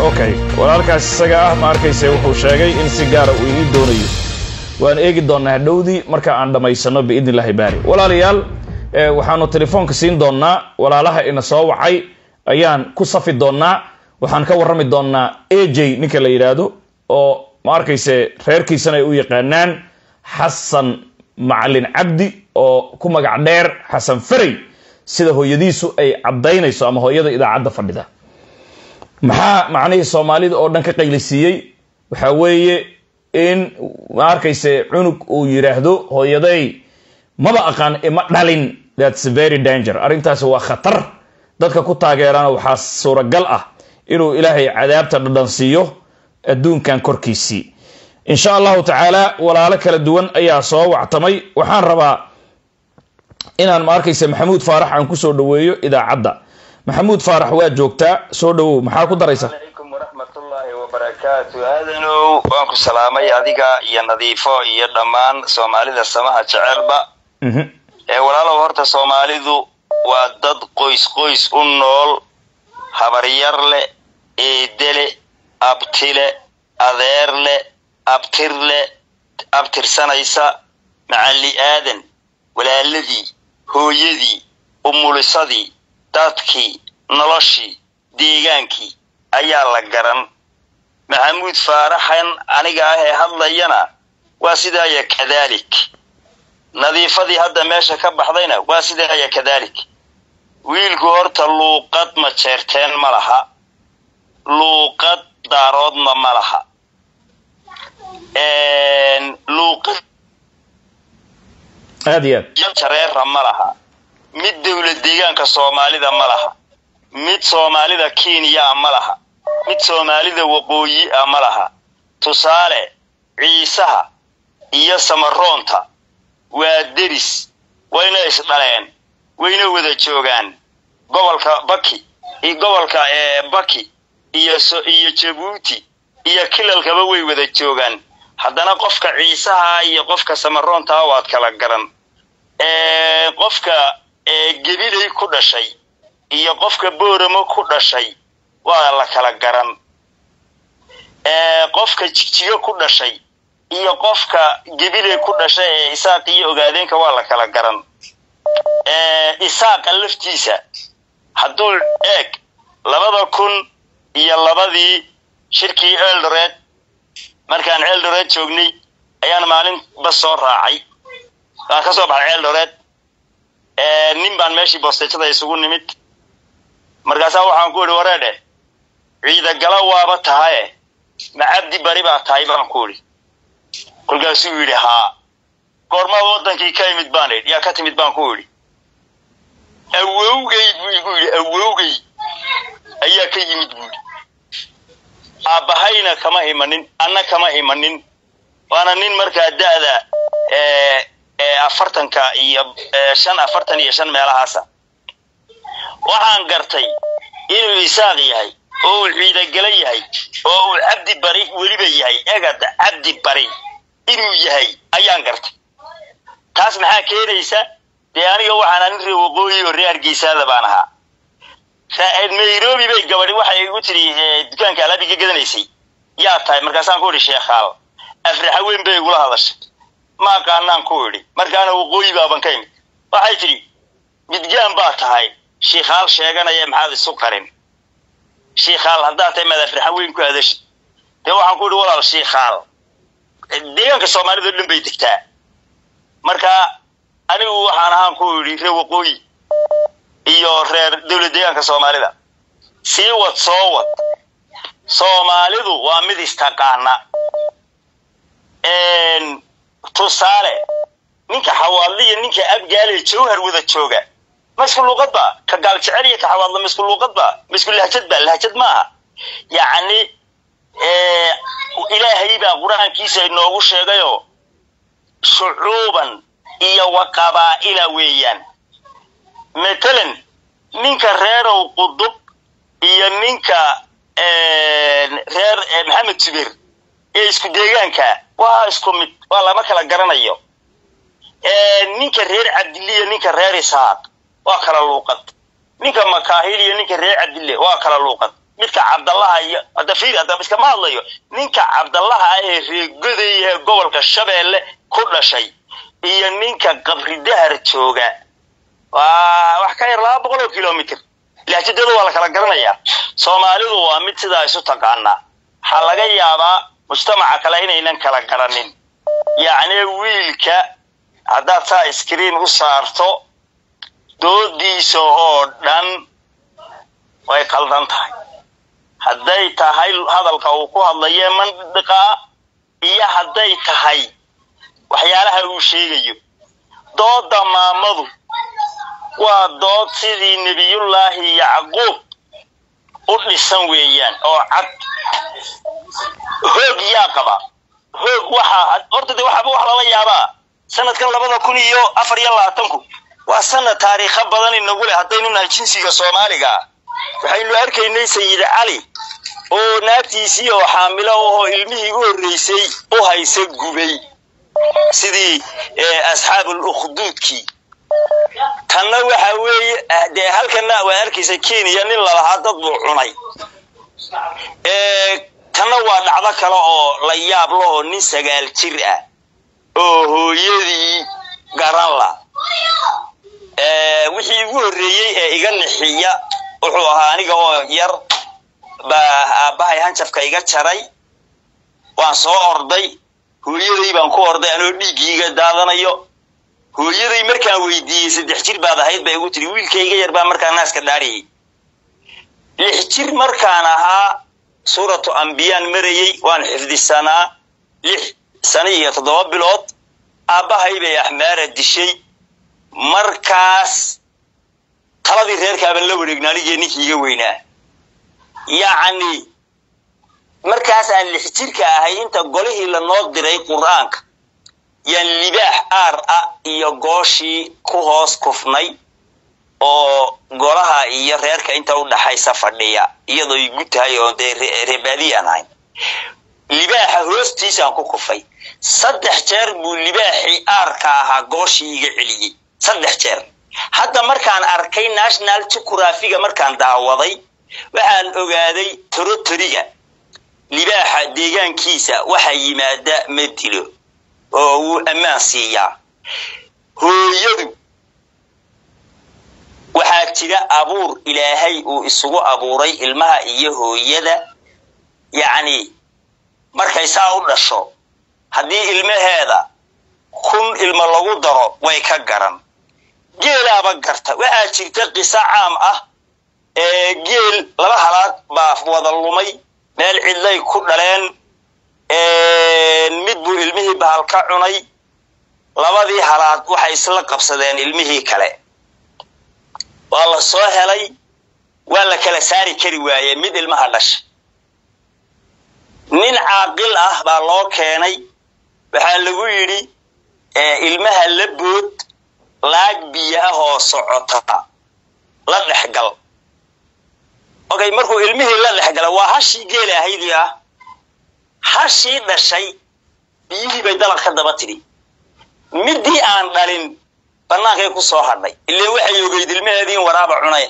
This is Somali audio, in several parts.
okay walaalkaas isaga ah ma arkayse wuxuu sheegay in si gaara uu ii doonayo waan eegi doonaa dhowdii marka aan dhammaysano biidni illahi baari walaalayaal waxaanu telefoonka siin doonaa walaalaha ina soo wacay ayaan ku safi doonaa waxaan ka warrami doonaa a j ninka la yidhaahdo oo ma arkayse reerkiisana ay u yaqaanaan xasan macalin cabdi oo ku magac dheer xasan ferey sida hooyadiisu ay caddaynayso ama hooyada idaacadda fadhida maxaa macnihii soomaalida oo dhan ka qaylisiiyey waxa weeye in ma arkayse cunug uu yidhaahdo hooyaday maba aqaan ima dhalin thats very danger arrintaasi waa khatar dadka ku taageerana waxaa suuragal ah inuu ilaahay cadaabta dhadhan siiyo adduunkan korkiisii insha allahu tacaala walaalo kala duwan ayaa soo wactamay waxaan rabaa inaan ma arkayse maxamuud faarax aan kusoo dhaweeyo idaacadda maxamuud faarax waa joogtaa soo dhawow maxaa ku daraysa alaykum waraxmatullaahi wabarakaatu aadanow waan ku salaamay adiga iyo nadiifo iyo dhammaan soomaalida samaha jecelba ee walaalow horta soomaalidu waa dad qoys qoys u nool habaryar leh eedele abtile adeer leh abtir leh abtirsanaysa macalli aadan walaaladii hooyadii umulisadii dadkii noloshii deegaankii ayaa la garan maxamuud faaraxan aniga ah ee hadlayana waa sidaaya kadalik nadiifadii hadda meesha ka baxdayna waa sidaaya kadalik wiilku horta luuqad ma jeerteen ma laha luuqad daaroodna ma laha luuqad aad iyo aad jareera ma laha mid dowlad deegaanka soomaalida ma laha mid soomaalida kenya ma laha mid soomaalida waqooyi ah ma laha tusaale ciisaha iyo samaroonta waa deris wayna isdhaleen wayna wada joogaan gobolka baki gobolka baki iyo iyo jabuuti iyo kilalkaba way wada joogaan haddana qofka ciisaha iyo qofka samaroontaa waad kala garan qofka gebilay ku dhashay iyo qofka booramo ku dhashay waa la kala garan qofka jigjigo ku dhashay iyo qofka gebilay ku dhashay ee isaaq iyo ogaadeenka waa la kala garan isaaqa laftiisa hadduu eeg labada kun iyo labadii shirkii eldored markaan eldored joognay ayaan maalin bas soo raacay waan ka soo baxay eldored nin baan meeshii boostejada isugu nimid markaasaa waxaan ku idhi wareedhe ciidagala waaba tahaye ma cabdi bari baa tahay baan ku idhi kolkaasuu yidhi haa goormaad waddankii ka imid baan idhi yaa ka timid baan ku idhi awowgay buu igu yidhi awowgay ayaa ka yimid buu yidhi aabbahayna kama himanin anna kama himanin waana nin markaa da'da afartanka iyo shan afartan iyo shan meelahaasa waxaan gartay inuu isaaq yahay oo uu ciidagala yahay oo uu cabdi bari weliba yahay egada cabdi bari inuu yahay ayaan gartay taas maxaa keenaysa dee aniga waxaan anin ree waqooyi oo ree hargeysaada baan ahaa nairobi bay gabadhi waxay igu tiri dukaanka alaabiga gadanaysay yaa tahay markaasaan ku idhi sheekhaal afraxa weyn bay igula hadashay ma aqaanaan ku idhi markaana waqooyi baaban ka imid waxay tidhi midgaan baa tahay shiikhaal sheeganaya maxaad isu qarin shiikhaal haddaad tahay maad afraxa weyn ku hadashid dee waxaan ku idhi walaal shiikhaal deegaanka soomaalida o dhan bay degtaa marka anigu waxaan ahaan ku idhi reer waqooyi iyo reer dowlad deegaanka soomaalida sii wad soo wad soomaalidu waa mid istaqaana tusaale ninka xawaadle iyo ninka abgaale jawhar wada jooga ma isku luuqad ba ka gaal jecel iyo ka xawaadle ma isku luuqad ba ma isku lahjad ba lahjad maaha yacni ilaahay baa qur-aankiisa inoogu sheegayo shucuuban iyo wa qabaa'ila weeyaan matalan ninka reerow qudub iyo ninka reer maxamed jubeer ee isku deegaanka waa isku mid waa lama kala garanayo ninka reer cabdille iyo ninka reer isaaq waa kala luuqad ninka makaahil iyo ninka reer cabdille waa kala luuqad midka cabdallaha iyo hadda fiiri hadda iskama hadlayo ninka cabdallaha ah ee reegoday ee gobolka shabeelle ku dhashay iyo ninka qabri dahar jooga waa wax ka yar laba boqol oo kilomitr lahjadooda waa la kala garanayaa soomaalidu waa mid sidaa isu taqaanaa waxaa laga yaabaa mujtamaca kale inaynan kala garanin yacni wiilka haddaad saa iskriin u saarto doodiisa oo dhan way qaldan tahay hadday tahay hadalka uu ku hadlaye mandiqaa iyo hadday tahay waxyaalaha uu sheegayo dooda maamadu waa dood sidii nebiyullaahi yacquub u dhisan weeyaan oo cad hoog yaa qaba hoog waxaa horta de waxaaba wax lala yaabaa sanadkan labada kun iyo afar iyo labaatanku waa sanad taariikho badan inagu leh haddaynu nahay jinsiga soomaaliga ah waxaynu arkaynay sayid cali oo naagtiisii oo xaamilo ahoo ilmihii u horreysay u haysa gubay sidii asxaabul ukhduudkii tanna waxa weeye dee halkana waa arkaysa kenya nin lalahaa dad buu cunay tanna waa dhacdo kale oo la yaab la oo nin sagaal jir ah oo hooyadii garan la wixii ugu horreeyey ee iga nixiya wuxuu ahaa aniga oo yar baa aabbahay hanjafka iga jaray waan soo orday hooyaday baan ku orday anoo dhiiggii iga daadanayo hooyaday markaan weydiiyey saddex jir baad ahayd bay igu tiri wiilkayga yar baa markaa naaska dhaariyey lix jir markaan ahaa suuratu ambiyaan marayey waan xifdisanaa lix sano iyo toddoba bilood aabbahay bay axmaara dishay markaas taladii reerkaaban la wareegna anigii ninkii iga weynaa yacni markaas aan lix jirka ahay inta golihii lanoo diray qur-aanka yaan libaax aar ah iyo gooshii ku hoos kufnay oo golaha iyo reerka inta u dhaxaysa fadhiya iyadoo igu tahay oo dee reebaadiyi aan ahayn libaaxa hoostiisaan ku kufay saddex jeer buu libaaxii aarka ahaa gooshii iga celiyey saddex jeer hadda markaan arkay national juqurafiga markaan daawaday waxaan ogaaday torotoriga libaaxa deegaankiisa waxaa yimaada ma dilo oo wuu ammaan siiyaa hooyadu waxaa jira abuur ilaahay uu isugu abuuray ilmaha iyo hooyada yacni markay saa u dhasho haddii ilmaheeda kun ilmo lagu daro way ka garan geelaaba garta waxaa jirta qiso caam ah ee geel laba halaad baa wada lumay meel cidlay ku dhaleen mid buu ilmihii bahal ka cunay labadii halaad waxay isla qabsadeen ilmihii kale waa la soo helay waa la kala saari kari waaye mid ilmaha dhasha nin caaqil ah baa loo keenay waxaa lagu yidhi ilmaha la bood laag biyo ah oo socota la dhexgal okay markuu ilmihii la dhexgala waa hashii geela ahaydii ah hashii dhashay biyihii bay dalaq ka daba tidhi middii aan dhalin bannaankay ku soo hadhay ileen waxay ogeyd ilmaheedii in waraaba cunay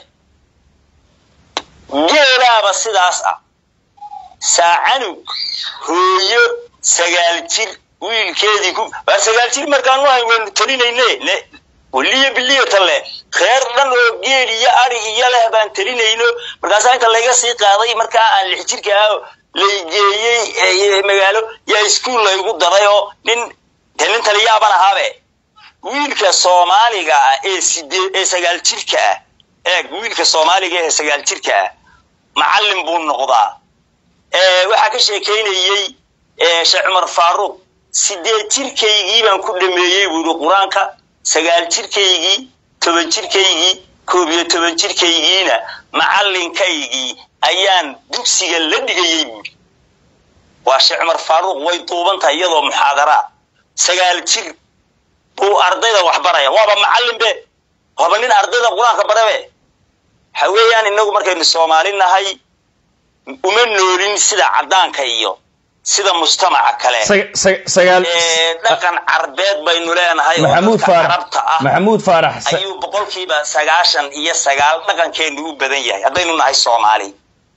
geelaaba sidaas ah saacanug hooyo sagaal jir wiilkeedii ku waa sagaal jir markaan u hayn waynu talinayne weliyo biliyo talle reer dhan oo geel iyo ari iyo leh baan talinayno markaasaa inta layga sii qaaday markaa aan lix jirka ah laygeeyey magaalo yaa iskuol laygu daray oo nin de nin taliyaaban ahaabe wiilka soomaaliga ah ee sidee ee sagaal jirka ah eeg wiilka soomaaliga ee sagaal jirka ah macallin buu noqdaa waxaa ka sheekaynayey sheekh cumar faaruuq sideed jirkaygii baan ku dhameeyey buu yidhi qur-aanka sagaal jirkaygii toban jirkaygii koob iyo toban jirkaygiina macallinkaygii ayaan dugsiga la dhigayey buuri waa sheekh cumar faaruuq way duuban tahay iyadoo muxaadaraa sagaal jir buu ardayda wax baraya waaba macallin be waaba nin ardayda qur-aanka barabe waxa weeyaan inagu markaynu soomaali nahay uma noolin sida caddaanka iyo sida mujtamaca kale dhaqan carbeed baynu leenahay oo dadka carabta ah maxamuud faarax ayuu boqolkiiba sagaashan iyo sagaal dhaqankeenu u badan yahay haddaynu nahay soomaali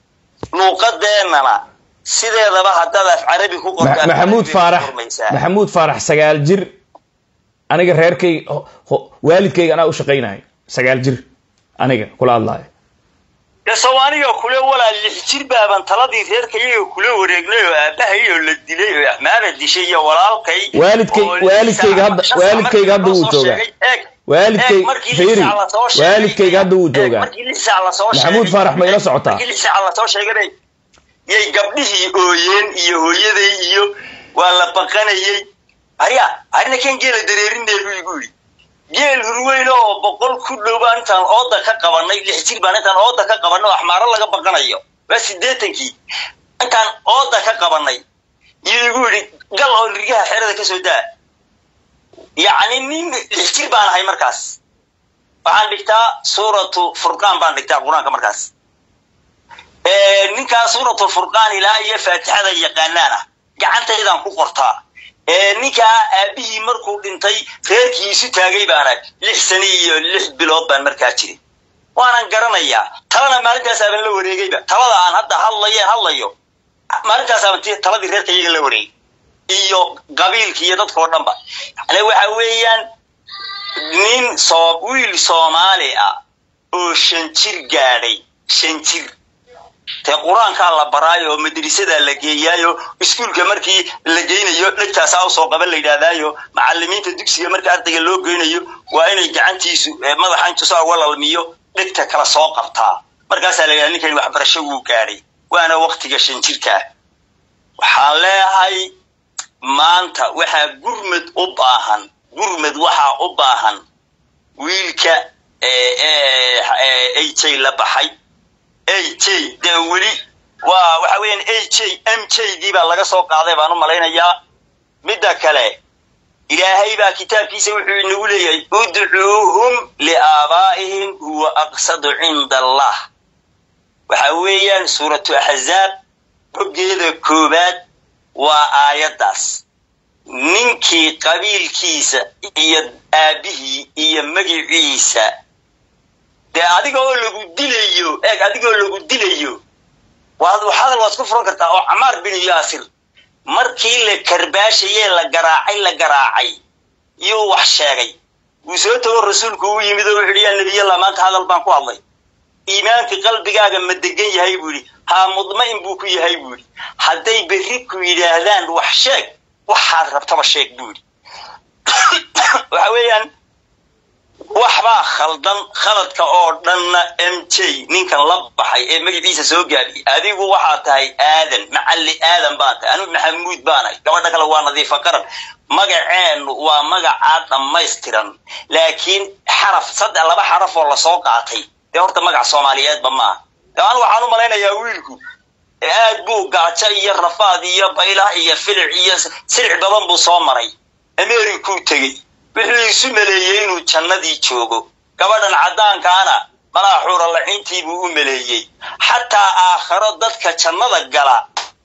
luuqadeennana sideedaba haddaad af carabi ku qorto af maxamuud carabi faarax ku furmaysaa. maxamuud faarax sagaal jir aniga reerkayga ho- ho- waalidkayga anaa u shaqaynahay sagaal jir aniga kula hadlaayo dee soomaaliga kule walaa lix jir baaban taladii reerkayaga kula wareegnay oo aabahay oo la dilay oo axmaara dishay iyo walaalkay Waalidkay- oo lix waalidkayga saac hadda- ama shan saac waalidkayga hadda markii wuu loo soo joogaa. sheegay, eeg, Waalidkay- eeg, markii lix Fiiri, saac lasoo sheegay- waalidkayga hadda wuu eeg, joogaa. markii lix saac lasoo Maxamuud sheegay- Faarax ma ila socotaa? markii lix saac lasoo sheeganay yay gabdhihii ooyeen iyo hooyaday iyo waa la baqanayey arya arina kan geela dareerinee buu igu yidhi geel hurweyn oo boqol ku dhow baan intaan ooda ka qabanay lix jir baan intaan ooda ka qabanay oo axmaaro laga baqanayo waa sideetankii intaan ooda ka qabanay iyo igu yidhi gal oo rigaha xerada ka soo daa yacni nin lix jir baan ahay markaas waxaan dhigtaa suuratu furqaan baan dhigtaa qur-aanka markaas Ee, ninkaa suuratu furqaan ilaa iyo faatixada yaqaanaana gacantaydaan ku qortaa Ee, ninkaa aabihii markuu dhintay reerkii isu taagay baana lix sane iyo lix bilood baan markaa jiray waanan garanayaa talana maalintaasaaban la wareegayba talada aan hadda hadlayeen hadlayo maalintaasaaban ti- taladii reerka iyaga la wareegay iyo qabiilki iyo dadkao dhanba yani waxa weeyaan nin soo wiil soomaali ah oo shan jir gaadhay shan jir te qur-aankaa la baraayo oo madrasadaa la geeyaayo iskuulka markii la geynayo dhegtaasaa usoo qaban la yidhahdaayo macalimiinta dugsiga marka ardayga loo geynayo waa inay gacantiisu eh, madaxa intu saa uga lalmiyo dhegta kala soo qabtaa markaasaa la yidhahda ninkani waxbarasho wuu gaadhay waana waktiga shan jirkaa waxaan leeyahay maanta waxaa gurmad u baahan gurmad waxaa u baahan wiilka aj la baxay aj dee weli waa waxa weeyaan aj m j dii baa laga soo qaaday baan u malaynayaa midda kale ilaahay baa kitaabkiisa wuxuu inagu leeyahay udcuuhum liaabaa'ihim huwa aqsadu cinda allah waxa weeyaan suuratu axzaab boggeeda koobaad waa aayaddaas ninkii qabiilkiisa iyo aabihii iyo magiciisa dee adiga oo lagu dilayo eeg adiga oo lagu dilayo waad hadal waad ku furan kartaa oo camaar bin yaasir markii la karbaashayee la garaacay la garaacay yuu wax sheegay wuu soo tago rasuulku u yimid oo wuxu yidhi yaa nebiyallah maanta hadal baan ku hadlay iimaanka qalbigaaga ma degan yahay buu yidhi haa mudma'in buu ku yahay buu yidhi hadday berri ku yidhaahdaan wax sheeg waxaad rabtaba sheeg buu yidhi waxa weeyaan waxbaa khaldan khaladka oo dhanna m j ninkan la baxay ee magaciisa soo gaadhiyay adigu waxaa tahay aadan macalli aadan baa tahay anigu maxamuud baanahay gabadha kale waa nadiifa qaran magaceennu waa magacaa dhammaystiran laakiin xaraf saddex laba xaraf oo lasoo qaatay dee horta magac soomaaliyeedba maaha dee anigu waxaan u malaynayaa wiilku aad buu gaajo iyo rafaad iyo baylah iyo filic iyo silic badan buu soo maray amerikuu tegey wuxuu isu maleeyey inuu jannadii joogo gabadhan caddaankaana malaa xuura lacintii buu u maleeyey xataa aakharo dadka jannada gala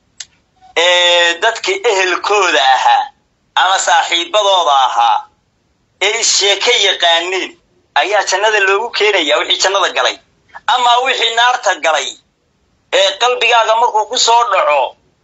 ee dadka ehelkooda ahaa ama saaxiibadooda ahaa ee isheeke yaqaaneen ayaa jannada loogu keenaya wixii jannada galay ama wixii naarta galay ee qalbigaaga markuu ku soo dhaco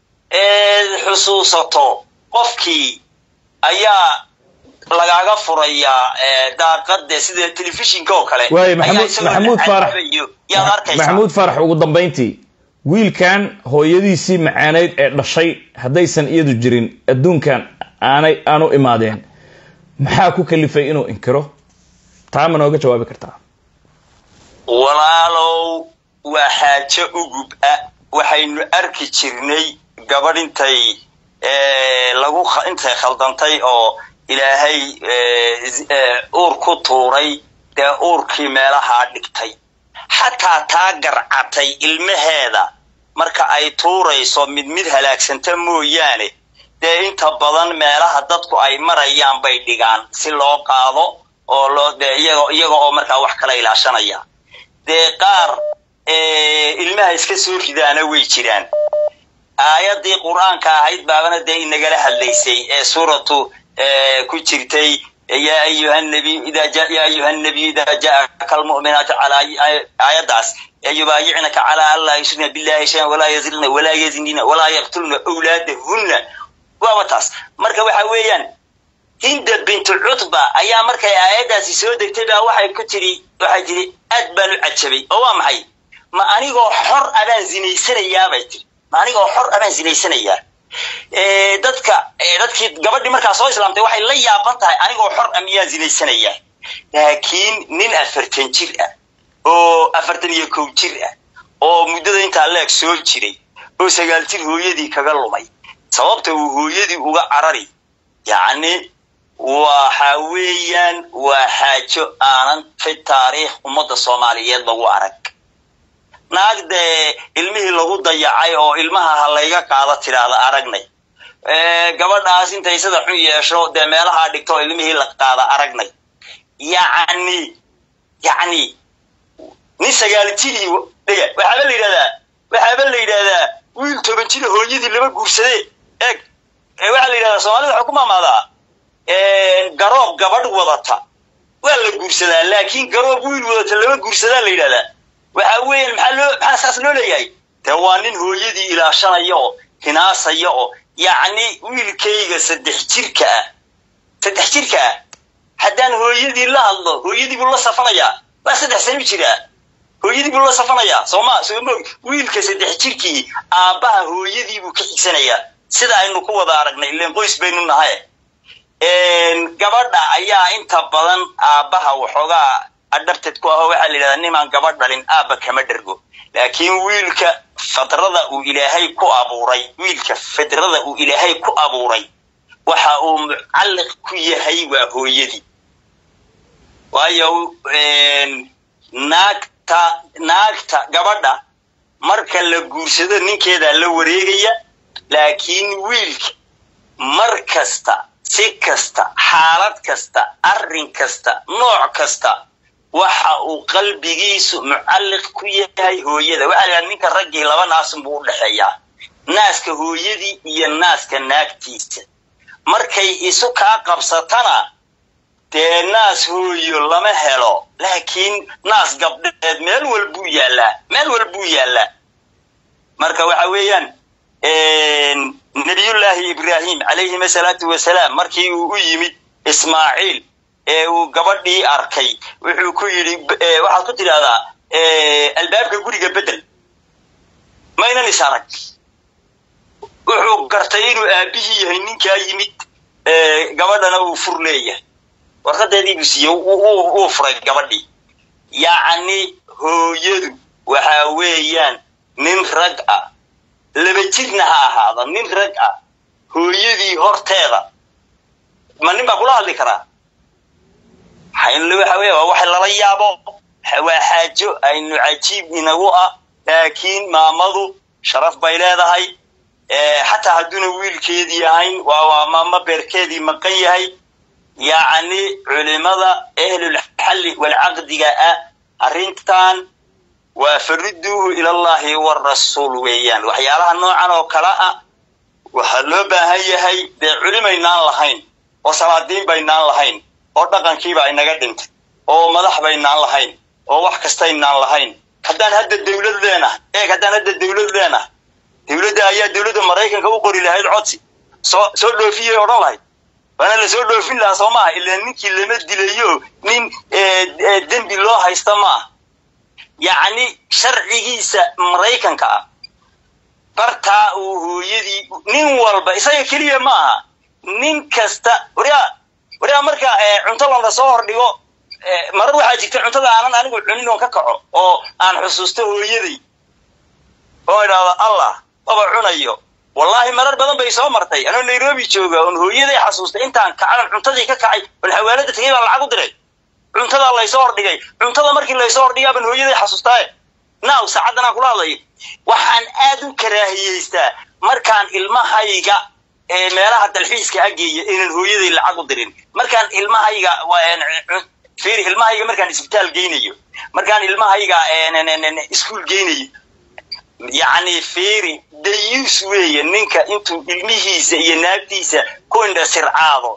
ee xusuusato qofkii ayaa lagaaga furayaa daaqade sida telefishinka oo kale waayo maxamuud maxamuud faarax yaad arkaysaa maxamuud faarax ugu dambayntii wiilkan hooyadiisii macaaneyd ee dhashay haddaysan iyadu jirin adduunkan aanay aanu imaadeen maxaa ku kalifay inuu inkiro taa ma nooga jawaabi kartaa walaalow waa xaajo ugub ah waxaynu arki jirnay gabadh intay lagu intay khaldantay oo ilaahay uur ku tuuray dee uurkii meelahaa dhigtay xataa taa garcatay ilmaheeda marka ay tuurayso mid mid halaagsanta mooyaane dee inta badan meelaha dadku ay marayaan bay dhigaan si loo qaado oo loo dee iyaga iyaga oo markaa wax kala ilaashanaya dee qaar ilmaha iska soo ridaana way jiraan aayaddii qur-aanka ahayd baabana dee inagala hadlaysay ee suuratu ku jirtay yaa ayuha nabiy ida yaa ayuha nabiy ida jaaka almu'minaatu calaa aayaddaas yubaayicnaka calaa an laa yushrina billahi shayan walaa yazilna walaa yazinina walaa yaqtulna awlaadahunna waaba taas marka waxa weeyaan hinda bintu cutba ayaa markay aayaddaasi soo degtay baa waxay ku tiri waxay tiri aad baan u cajabay oo waa maxay ma anigoo xor abaan zinaysanayaa bay tiri ma anigoo xor abaan zinaysanayaa dadka dadkii gabadhii markaa soo islaamtay waxay la yaaban tahay anigoo xor a miyaa zinaysanayaa laakiin nin afartan jir ah oo afartan iyo kow jir ah oo muddada intaa leeg soo jiray oo sagaal jir hooyadii kaga lumay sababta uu hooyadii uga carari yacni waxa weeyaan waa xaajo aanan fi taariikh ummadda soomaaliyeed lagu arag naag dee ilmihii lagu dayacay oo ilmaha ha layga qaado tidhaahda aragnay gabadhaas intay sida xun yeesho dee meelahaa dhigto oo ilmihii la qaada aragnay yacni yacni nin sagaal jirii dhega waxaaba la yidhahdaa waxaaba la yidhahdaa wiil toban jira hooyadii lama guursadee eeg waxaa la yidhahdaa soomaalida waxaa ku maamaadaa garoob gabadh wadata waa la guursadaa laakiin garoob wiil wadata lama guursadaa la yidhahdaa waxa weeyaan maxaa loo maxaa saas loo leeyahay dee waa nin hooyadii ilaashanaya oo hinaasaya oo yacni wiilkayga saddex jirka ah saddex jirka ah haddaan hooyadii la hadlo hooyadii buu la safanayaa waa saddex sano jiraa hooyadii buu la safanayaa sooma soomog wiilka saddex jirkii aabbaha hooyadii buu ka xigsanayaa sida aynu ku wada aragnay ileen qoys baynu nahay gabadha ayaa inta badan aabbaha waxoogaa adhabted ku aho waxaa la yidhahdaa nimaan gabadh dhalin aabba kama dhergo laakiin wiilka fadrada uu ilaahay ku abuuray wiilka fidrada uu ilaahay ku abuuray waxa uu mucalliq ku yahay waa hooyadii waayo naagta naagta gabadha marka la guursado ninkeedaa la wareegaya laakiin wiilka mar kasta si kasta xaalad kasta arrin kasta nooc kasta waxa uu qalbigiisu mucalliq ku yahay hooyada waxaa la yidhaha ninka raggii laba naasun buu u dhexeeyaa naaska hooyadii iyo naaska naagtiisa markay isu kaa qabsatana dee naas hooyo lama helo laakiin naas gabdheed meel walbuu yaallaa meel walbuu yaallaa marka waxa weeyaan nabiyullaahi ibraahim calayhim asalaatu wasalaam markii uu u yimid ismaaciil ee uu gabadhii arkay wuxuu ku yidhi waxaad ku tidhahdaa albaabka guriga bedel maynan is arag wuxuu gartay inuu aabbihii yahay ninkaa yimid gabadhana uu fur leeyahay warqadeedii buu siiyey wuu furay gabadhii yacni hooyadu waxa weeyaan nin rag ah laba jirna ha ahaada nin rag ah hooyadii horteeda ma nin baa kula hadli karaa waxa weya waa wax lala yaabo waa xaajo aynu cajiib inagu ah laakiin maamadu sharaf bay leedahay xataa hadduuna wiilkeedii ahayn waa maamo beerkeedii maqan yahay yacni culimada ahlulxalli walcaqdiga ah arrintan waa faridduuhu ilallahi warasuul weeyaan waxyaalaha noocan oo kale ah waxaa loo baahan yahay dee culimaynaan lahayn oo salaadiin baynaan lahayn oo dhaqankiiba inaga dhintay oo madax baynaan lahayn oo wax kastaynaan lahayn haddaan hadda dawlad leenah eeg haddaan hadda dawlad leenah dawladda ayaa dawladda maraykanka u qori lahayd codsi soo soo dhoofiyay odhan lahayd waana la soo dhoofin lahaa soo maaha ilaa ninkii lama dilayo nin dembi loo haysta maaha yacni sharcigiisa maraykanka ah bartaa uu hooyadii nin walba isaga keliya ma aha nin kasta waryaa waryaa marka cunto lana soo hordhigo marar waxaa jirta cuntada aanan anigu cunin oon ka kaco oo aan xusuusto hooyaday oo idhaahdo allah maba cunayo wallaahi marar badan bay soo martay anoo nairobi jooga oon hooyaday xasuustay intaan kacadan cuntadii ka kacay oon xawaalada tegay baan lacag u diray cuntadaa laysoo hordhigay cuntada markii laysoo hordhigaa baan hooyaday xasuustaaye naaw saacaddan aan kula hadlayo waxaan aad u karaahiyeystaa markaan ilmahayga meelaha dalxiiska ageeya inaan hooyaday lacag u dirin markaan ilmahayga fiiri ilmahayga markaan isbitaal geynayo markaan ilmahayga iskuol geynayo yacni fiiri dayuus weeye ninka intuu ilmihiisa iyo naagtiisa ku indha sircaado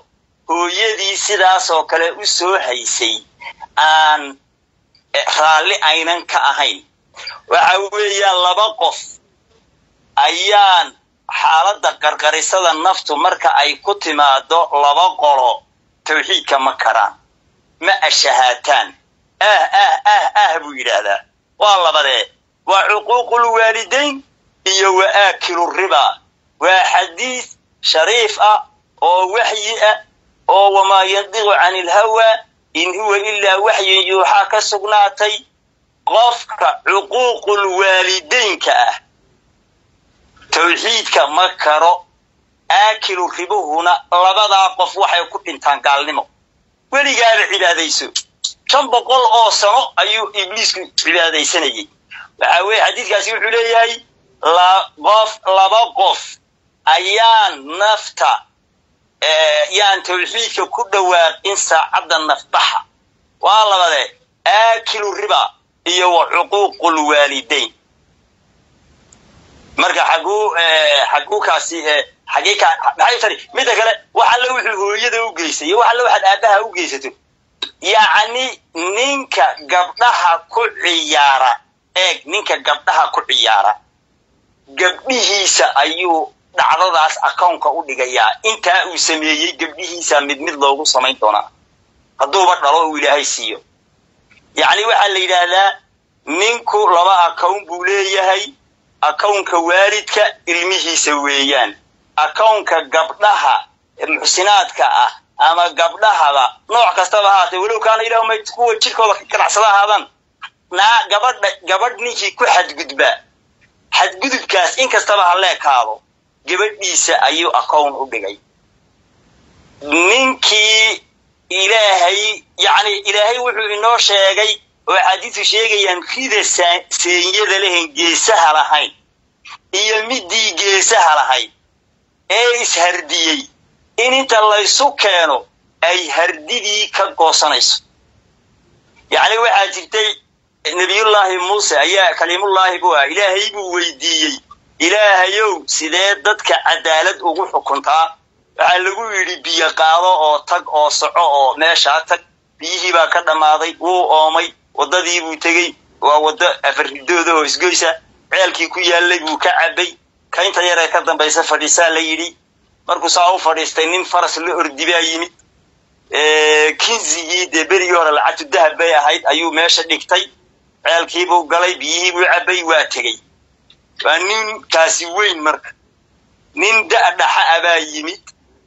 hooyadii sidaasoo kale u soo haysay aan raalli aynan ka ahayn waxa weeyaan laba qof ayaan xaaladda qarqarisada naftu marka ay ku timaado laba qolo tawxiidka ma karaan ma ashahaataan ah ah ah ah buu yidhaahdaa waa labadee waa cuquuqul waalidayn iyo wa aakilu ribaa waa xadiis shariif ah oo waxyi ah oo wamaa yandiqu cani ilhawaa in huwa ilaa waxyin yuuxaa ka sugnaatay qofka cuquuqul waalidaynka ah tawxiidka ma karo aakilu ribuhuna labadaa qof waxay ku dhintaan gaalnimo weligaaba cibaadayso shan boqol oo sano ayuu ibliisku cibaadaysanayay waxa weeye xadiidkaasi wuxuu leeyahay qof laba qof ayaan nafta yaan tawxiidka ku dhawaaqin saacadda nafbaxa waa labadee aakilu riba iyo wa cuquuqul waalidayn marka xaguu xaguukaasi xagee ka maxay tari midda kale wax alle wuxuu hooyada u geysay iyo wax alle waxaad aabbaha u geysato yacni ninka gabdhaha ku ciyaara eeg ninka gabdhaha ku ciyaara gabdhihiisa ayuu dhacdadaas akownka u dhigayaa intaa uu sameeyey gabdhihiisa mid mid loogu samayn doonaa hadduuba dhalo uu ilaahay siiyo yacni waxaa la yidhaahdaa ninku laba akown buu leeyahay akownka waalidka ilmihiisa weeyaan akownka gabdhaha muxsinaadka ah ama gabdhahaba nooc kastaba ahaatee walow kaana ilaahuma kuwa jirkooda ka ganacsada ahaadaan naa gabadha gabadh ninkii ku xadgudba xadgudubkaas in kastaba ha leekaado gabadhiisa ayuu akown u dhigay ninkii ilaahay yacni ilaahay wuxuu inoo sheegay oo axaadiisu sheegayaan rida seenyada lehen geesaha lahayn iyo midii geesaha lahayd ee ishardiyey in inta laysu keeno ay hardidii ka goosanayso yacni waxaa jirtay nebiyullaahi muuse ayaa kaliimullaahi buu ah ilaahay buu weydiiyey ilaahayow sidee dadka cadaalad ugu xukuntaa waxaa lagu yidhi biyo qaado oo tag oo soco oo meeshaa tag biyihii baa ka dhammaaday wuu oomay waddadii buu tegey waa waddo afarridooda oo isgoysa ceelkii ku yaallay buu ka cabbay kaynta yaree ka dambaysa fadhiisaa la yidhi markuu saa u fadhiistay nin faras la ordi baa yimid kinzigii dee berigii hore lacagtu dahab bay ahayd ayuu meesha dhigtay ceelkiibuu galay biyihii buu cabbay waa tegey waa ninkaasi weyn marka nin da-dhaxa a baa yimid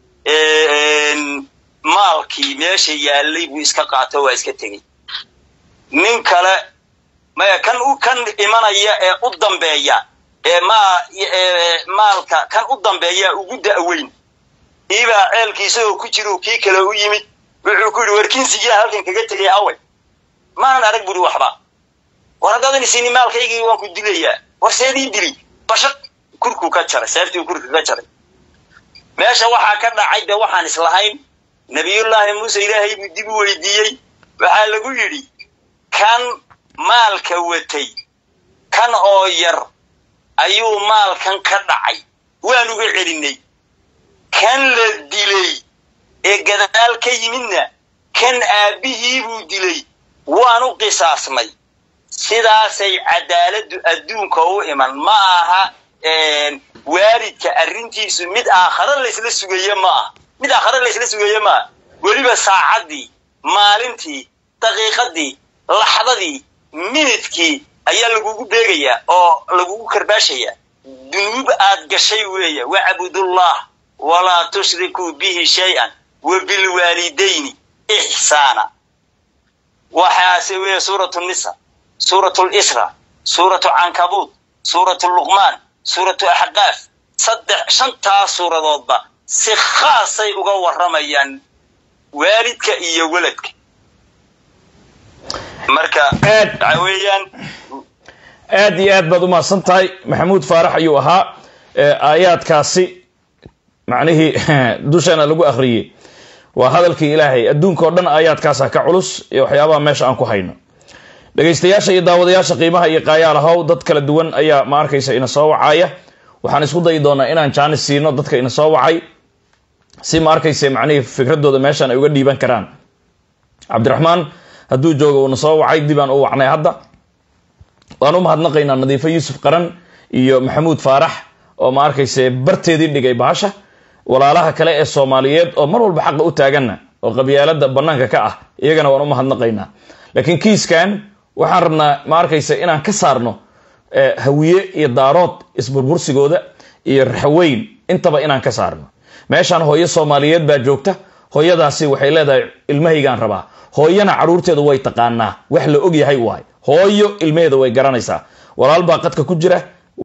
maalkii meesha yaallay buu iska qaato waa iska tegey nin kale maya kan u kan imanaya ee u dambeeya ee maa maalka kan u dambeeya ugu da'weyn iibaa ceelkii isagoo ku jiro kii kale u yimid wuxuu ku yidhi warkinsigiia halkan kaga tegay away maanan arag buri waxba war haddaadan isini maalkaygii waan ku dilayaa war seedii dili bashaq kurkuu ka jaray seeftii kurka ka jaray meesha waxaa ka dhacay dee waxaan islahayn nabiyullaahi muuse ilaahay buu dib u weydiiyey waxaa lagu yidhi kan maalka watay kan oo yar ayuu maalkan ka dhacay waan uga celinay kan la dilay ee gadaal ka yimidna kan aabbihii buu dilay waan u qisaasnay sidaasay cadaaladdu adduunka u iman ma aha waalidka arrintiisu mid aakhare laysla sugaye ma aha mid aakhare laysla sugaye ma aha weliba saacaddii maalintii daqiiqadii laxdadii minidkii ayaa lagugu beegayaa oo lagugu karbaashayaa dunuub aad gashay weeye wacbudullah walaa tushrikuu bihi shay-an wa bilwaalidayni ixsaana waxaase weeye suuratu nisa suuratu lisra suuratu cankabuud suuratu luqmaan suuratu axqaaf saddex shantaas suuradoodba si khaasay uga warramayaan waalidka iyo weladka marka waxa weeyaan aad iyo aad baad u mahadsan tahay maxamuud faarax ayuu ahaa aayaadkaasi macnihii dushaana lagu akhriyey waa hadalkii ilaahay adduunka oo dhan aayaadkaasa ka culus iyo waxyaabaha meesha aan ku hayno dhegaystayaasha iyo daawadayaasha qiimaha iyo qaayaalahow dad kala duwan ayaa ma arkaysa ina soo wacaya waxaan isku dayi doonaa inaan jaanis siino dadka ina soo wacay si ma arkayse macnihii fikradooda meeshaan ay uga dhiiban karaan cabdiraxmaan hadduu joogo uuna soo wacay dibaan u wacnay hadda waan u mahadnaqaynaa nadiifo yuusuf qaran iyo maxamuud faarax oo ma arkayse barteedii dhigay bahasha walaalaha kale ee soomaaliyeed oo mar walba xaqa u taaganna oo qabyaalada banaanka ka ah iyagana waan u mahadnaqaynaa laakiin kiiskan waxaan rabnaa ma arkayse inaan ka saarno hawiye iyo daarood isburbursigooda iyo raxweyn intaba inaan ka saarno meeshaan hooyo soomaaliyeed baa joogta hooyadaasi waxay leedahay ilmahaygaan rabaa hooyana caruurteedu way taqaanaa wax la og yahay waay hooyo ilmaheeda way garanaysaa walaal baa qadka ku jira